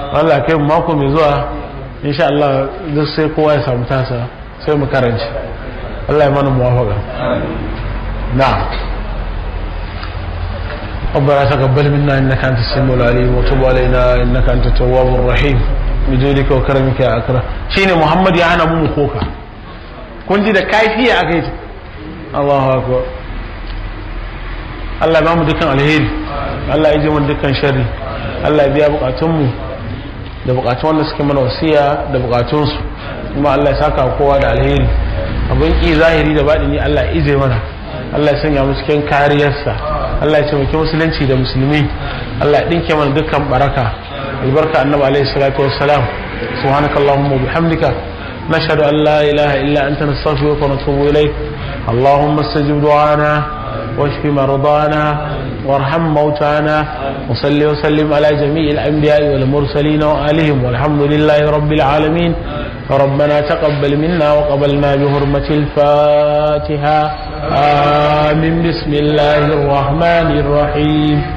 Allah kai mako mai zuwa insha Allah duk sai kowa ya samu tasa sai mu karanci Allah ya mana muwafaka na'am ربنا تقبل منا انك انت السميع العليم وتب علينا انك انت التواب الرحيم بجودك وكرمك يا اكرم شيني محمد يا انا مو خوكا kun ji da kaifiya aka yi Allahu akbar Allah ba mu dukkan alheri Allah ya ji mu dukkan sharri Allah ya biya bukatunmu da bukatun wanda suke mana wasiya da bukatunsu kuma Allah ya saka kowa da alheri abin ki zahiri da baɗini Allah ya ije mana Allah ya sanya mu cikin kariyarsa Allah ya taimaki musulunci da musulmi Allah ya dinke mana dukkan baraka albarka annabi alaihi salatu wassalam subhanakallahumma wa bihamdika نشهد أن لا إله إلا أنت نستغفرك ونتوب إليك اللهم استجب دعانا واشف مرضانا وارحم موتانا وصل وسلم على جميع الأنبياء والمرسلين وآلهم والحمد لله رب العالمين ربنا تقبل منا وقبلنا بحرمة الفاتحة آمين بسم الله الرحمن الرحيم